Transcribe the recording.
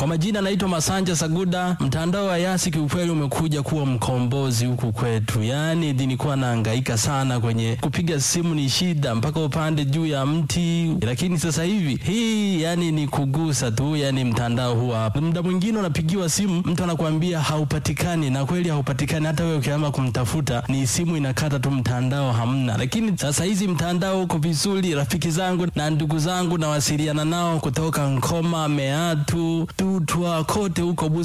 Kwa majina naitwa Masanja Saguda. Mtandao wa Yasi kiukweli umekuja kuwa mkombozi huku kwetu, yaani nilikuwa nahangaika sana kwenye kupiga simu, ni shida mpaka upande juu ya mti, lakini sasa hivi hii yani ni kugusa tu, yani mtandao huwa hapa. Muda mwingine unapigiwa simu, mtu anakuambia haupatikani, na kweli haupatikani. Hata wewe ukiama kumtafuta, ni simu inakata tu, mtandao hamna. Lakini sasa hizi mtandao uko vizuri. Rafiki zangu na ndugu zangu nawasiliana nao kutoka Nkoma, Meatu, Tutwa, kote huko